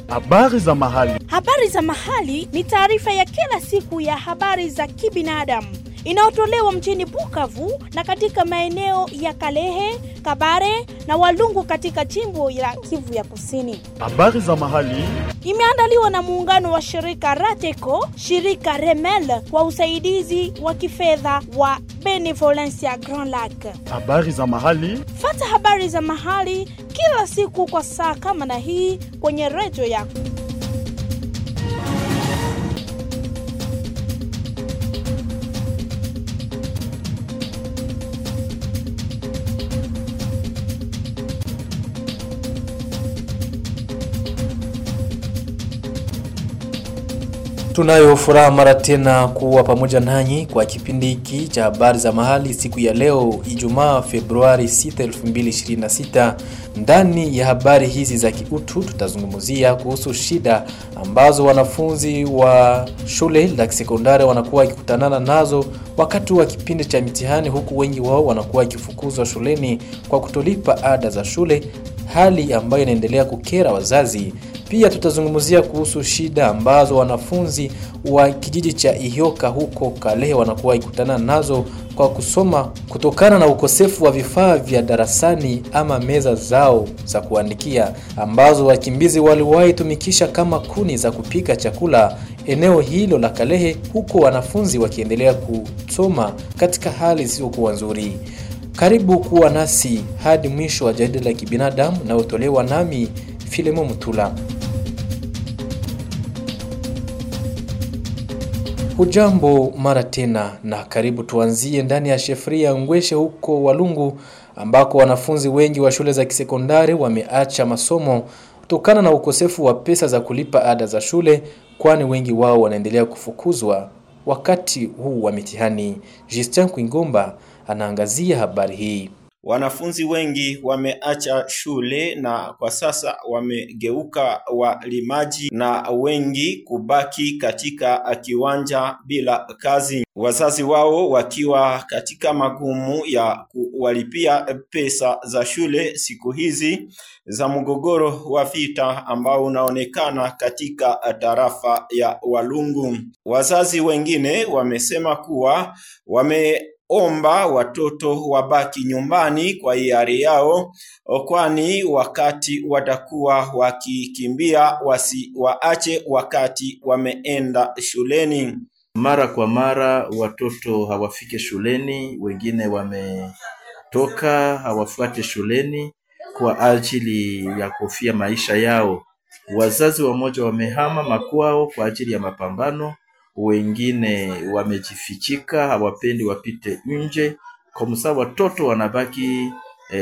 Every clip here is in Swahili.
Habari za mahali. Habari za mahali ni taarifa ya kila siku ya habari za kibinadamu inayotolewa mjini Bukavu na katika maeneo ya Kalehe, Kabare na Walungu katika jimbo la Kivu ya Kusini. Habari za mahali. Imeandaliwa na muungano wa shirika Rateco, shirika Remel kwa usaidizi wa kifedha wa Benevolencia Grand Lac. Habari za mahali. Fata habari za mahali kila siku kwa saa kama na hii kwenye redio yako. Tunayo furaha mara tena kuwa pamoja nanyi kwa kipindi hiki cha habari za mahali siku ya leo Ijumaa Februari 6, 2026. Ndani ya habari hizi za kiutu tutazungumzia kuhusu shida ambazo wanafunzi wa shule la sekondari wanakuwa wakikutanana nazo wakati wa kipindi cha mitihani, huku wengi wao wanakuwa wakifukuzwa shuleni kwa kutolipa ada za shule, hali ambayo inaendelea kukera wazazi. Pia tutazungumzia kuhusu shida ambazo wanafunzi wa kijiji cha Ihoka huko Kalehe wanakuwa ikutana nazo kwa kusoma kutokana na ukosefu wa vifaa vya darasani ama meza zao za kuandikia ambazo wakimbizi waliwahi tumikisha kama kuni za kupika chakula eneo hilo la Kalehe, huko wanafunzi wakiendelea kusoma katika hali zisizokuwa nzuri. Karibu kuwa nasi hadi mwisho wa jarida la kibinadamu nayotolewa nami Filemo Mutula. Hujambo mara tena na karibu. Tuanzie ndani ya shefria Ngweshe huko Walungu, ambako wanafunzi wengi wa shule za kisekondari wameacha masomo kutokana na ukosefu wa pesa za kulipa ada za shule, kwani wengi wao wanaendelea kufukuzwa wakati huu wa mitihani. Justin Kwingomba anaangazia habari hii. Wanafunzi wengi wameacha shule na kwa sasa wamegeuka walimaji na wengi kubaki katika kiwanja bila kazi, wazazi wao wakiwa katika magumu ya kuwalipia pesa za shule siku hizi za mgogoro wa vita ambao unaonekana katika tarafa ya Walungu. Wazazi wengine wamesema kuwa wame omba watoto wabaki nyumbani kwa hiari yao, kwani wakati watakuwa wakikimbia wasiwaache wakati wameenda shuleni. Mara kwa mara watoto hawafike shuleni, wengine wametoka hawafuate shuleni kwa ajili ya kufia maisha yao. Wazazi wamoja wamehama makwao kwa ajili ya mapambano wengine wamejifichika, hawapendi wapite nje. Kwa msaa watoto wanabaki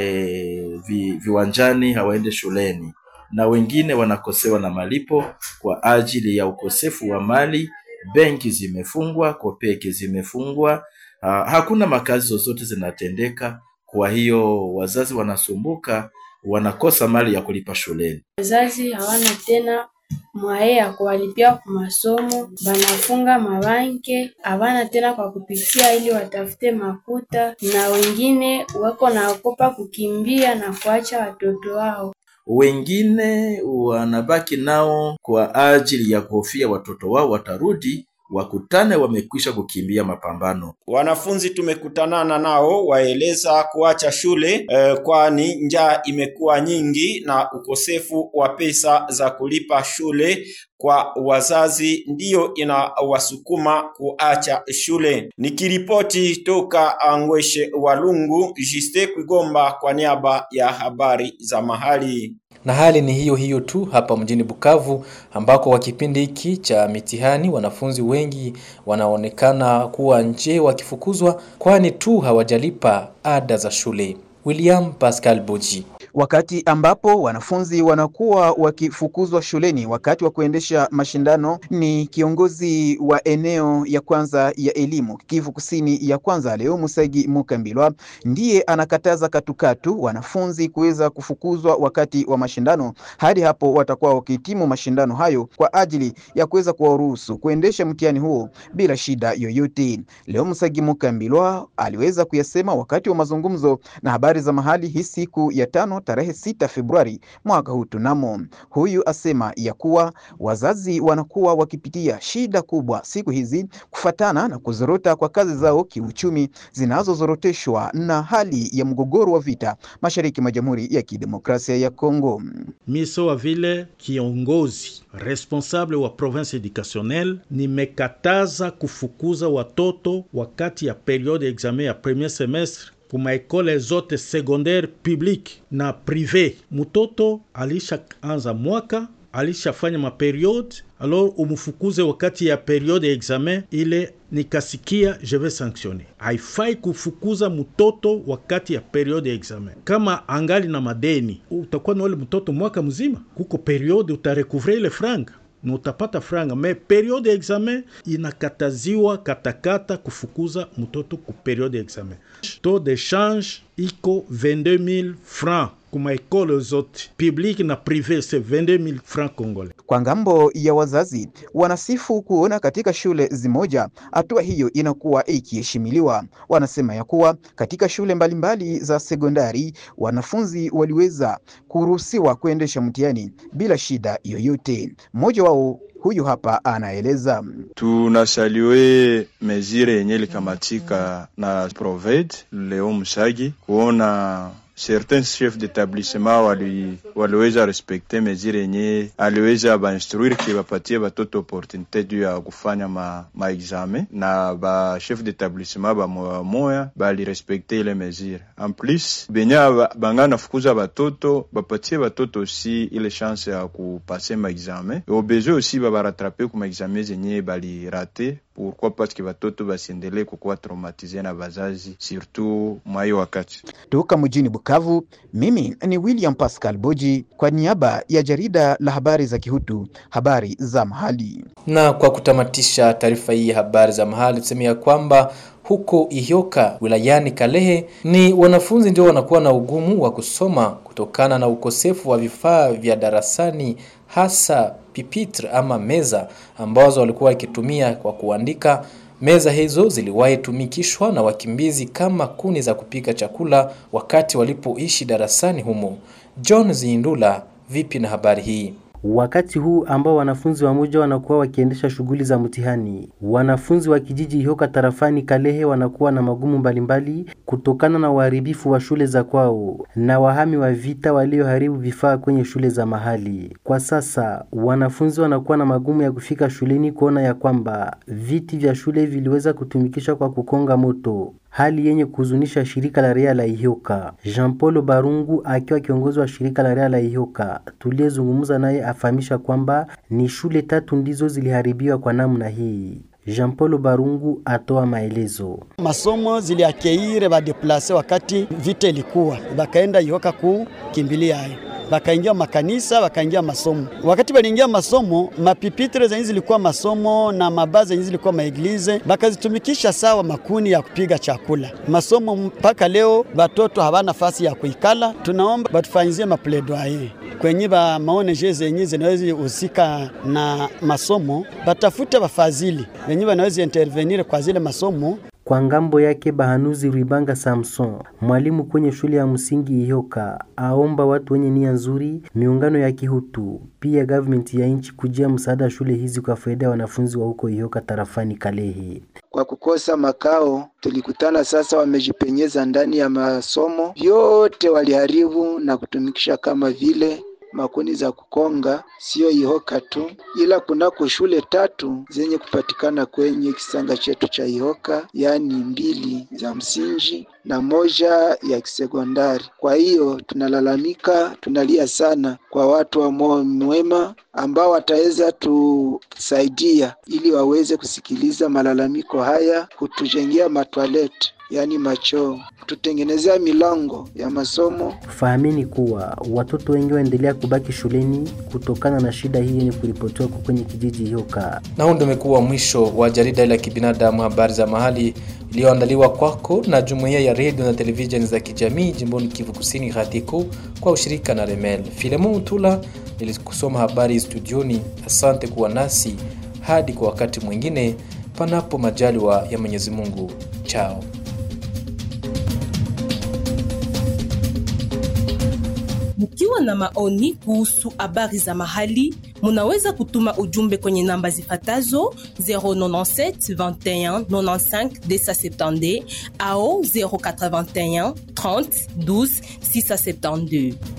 e, vi, viwanjani hawaende shuleni, na wengine wanakosewa na malipo kwa ajili ya ukosefu wa mali. Benki zimefungwa, kopeki zimefungwa, ha, hakuna makazi zozote zinatendeka. Kwa hiyo wazazi wanasumbuka, wanakosa mali ya kulipa shuleni. Wazazi hawana tena mwaye ya kuwalipia kwa masomo, banafunga mabanke, havana tena kwa kupitia ili watafute makuta, na wengine wako naogopa kukimbia na kuacha watoto wao. Wengine wanabaki nao kwa ajili ya kuhofia watoto wao watarudi wakutane wamekwisha kukimbia mapambano. Wanafunzi tumekutanana nao waeleza kuacha shule eh, kwani njaa imekuwa nyingi na ukosefu wa pesa za kulipa shule kwa wazazi ndiyo inawasukuma kuacha shule. Nikiripoti toka Angweshe Walungu, Jiste Kwigomba kwa niaba ya habari za mahali na hali ni hiyo hiyo tu hapa mjini Bukavu ambako kwa kipindi hiki cha mitihani wanafunzi wengi wanaonekana kuwa nje wakifukuzwa kwani tu hawajalipa ada za shule. William Pascal Boji wakati ambapo wanafunzi wanakuwa wakifukuzwa shuleni wakati wa kuendesha mashindano. Ni kiongozi wa eneo ya kwanza ya elimu Kivu Kusini ya kwanza, leo Musagi Mukambilwa, ndiye anakataza katukatu wanafunzi kuweza kufukuzwa wakati wa mashindano hadi hapo watakuwa wakihitimu mashindano hayo kwa ajili ya kuweza kuwaruhusu kuendesha mtihani huo bila shida yoyote. Leo Musagi Mukambilwa aliweza kuyasema wakati wa mazungumzo na habari za mahali hii siku ya tano tarehe 6 Februari mwaka huu tunamo. Huyu asema ya kuwa wazazi wanakuwa wakipitia shida kubwa siku hizi kufatana na kuzorota kwa kazi zao kiuchumi zinazozoroteshwa na hali ya mgogoro wa vita mashariki mwa Jamhuri ya Kidemokrasia ya Kongo. miso wa vile kiongozi responsable wa province educationnelle nimekataza kufukuza watoto wakati ya periode ya examen ya premier semestre kuma ekole zote secondaire publique na prive. Mtoto alishaanza mwaka alishafanya maperiode alors umufukuze wakati ya periode ya examen ile, nikasikia je vais sanctionner. Haifai kufukuza mtoto wakati ya periode ya examen. Kama angali na madeni, utakuwa na ule mtoto mwaka mzima, kuko periode utarecouvre ile franga na utapata franga, me periode ya examen inakataziwa katakata kufukuza mtoto ku periode ya examen. Taux de change iko 22000 francs kuma ekole zote publique na prive, c'est 22000 francs congolais. Kwa ngambo ya wazazi wanasifu kuona katika shule zimoja hatua hiyo inakuwa ikiheshimiliwa. Wanasema ya kuwa katika shule mbalimbali za sekondari wanafunzi waliweza kuruhusiwa kuendesha mtihani bila shida yoyote. Mmoja wao huyu hapa anaeleza. Tunasalue mezire yenye likamatika na Proved Leo Musagi kuona certains chefs d'établissement wali, waliweza respekte mezire yenye aliweza bainstruire ki bapatie batoto opportunité juu ya kufanya ma, ma examen na ba chef d'établissement bamoya moya bali respekte ile mezire. En plus benya banga nafukuza batoto bapatie batoto aussi ile chance ya kupase ma examen et au besoin aussi babarattrape ku ma examen zenye bali rate pourquoi parce que batoto basiendelee kukuwa traumatize na bazazi surtout mwai wakati Toka mjini Bukavu, mimi ni William Pascal Boji kwa niaba ya jarida la habari za Kihutu, habari za mahali. Na kwa kutamatisha taarifa hii ya habari za mahali, tuseme ya kwamba huko Ihyoka wilayani Kalehe ni wanafunzi ndio wanakuwa na ugumu wa kusoma kutokana na ukosefu wa vifaa vya darasani, hasa pipitre ama meza ambazo walikuwa wakitumia kwa kuandika. Meza hizo ziliwahi tumikishwa na wakimbizi kama kuni za kupika chakula wakati walipoishi darasani humo. John Zindula, vipi na habari hii? Wakati huu ambao wanafunzi wamoja wanakuwa wakiendesha shughuli za mtihani, wanafunzi wa kijiji Ihoka tarafani Kalehe wanakuwa na magumu mbalimbali kutokana na uharibifu wa shule za kwao na wahami wa vita walioharibu vifaa kwenye shule za mahali. Kwa sasa wanafunzi wanakuwa na magumu ya kufika shuleni kuona ya kwamba viti vya shule viliweza kutumikishwa kwa kukonga moto hali yenye kuhuzunisha shirika la raia la Ihoka. Jean Paul Barungu akiwa kiongozi wa shirika la raia la Ihoka, tuliyezungumza naye afahamisha kwamba ni shule tatu ndizo ziliharibiwa kwa namna hii. Jean Paul Barungu atoa maelezo. Masomo ziliakeire badeplase wakati vita ilikuwa, bakaenda Ihoka kukimbilia hayo bakaingia makanisa bakaingia masomo. Wakati baliingia masomo, mapipitre zenye zilikuwa masomo na mabaza zenye zilikuwa maeglize bakazitumikisha sawa makuni ya kupiga chakula. Masomo mpaka leo batoto hawana nafasi ya kuikala. Tunaomba batufanyizie mapledoyer kwenye ba maoneje zenye zinaweza husika na masomo, batafute bafadhili wenye wanaweza intervenir kwa zile masomo Kwa ngambo yake Bahanuzi Rwibanga Samson, mwalimu kwenye shule ya msingi Ihoka, aomba watu wenye nia nzuri, miungano ya kihutu, pia government ya nchi kujia msaada wa shule hizi kwa faida ya wanafunzi wa huko Ihoka tarafani Kalehe. Kwa kukosa makao, tulikutana sasa, wamejipenyeza ndani ya masomo vyote, waliharibu na kutumikisha kama vile makuni za kukonga, sio Ihoka tu, ila kunako shule tatu zenye kupatikana kwenye kisanga chetu cha Ihoka, yaani mbili za msingi na moja ya kisekondari. Kwa hiyo tunalalamika, tunalia sana kwa watu wa moyo mwema ambao wataweza tusaidia ili waweze kusikiliza malalamiko haya, kutujengea matwaleti yaani machoo, kututengenezea milango ya masomo. Fahamini kuwa watoto wengi waendelea kubaki shuleni kutokana na shida hii yenye kuripotiwa kwa kwenye kijiji Ihoka. Na huu ndio umekuwa mwisho wa jarida la kibinadamu habari za mahali iliyoandaliwa kwako na jumuiya ya redio na televisheni za kijamii jimboni Kivu Kusini Hatiko kwa ushirika na Remel. Filemon Utula nilikusoma habari studioni. Asante kuwa nasi hadi kwa wakati mwingine, panapo majaliwa ya Mwenyezi Mungu. Chao. Mkiwa na maoni kuhusu habari za mahali, munaweza kutuma ujumbe kwenye namba zifatazo 097 21 95 270 au 081 30 12 672.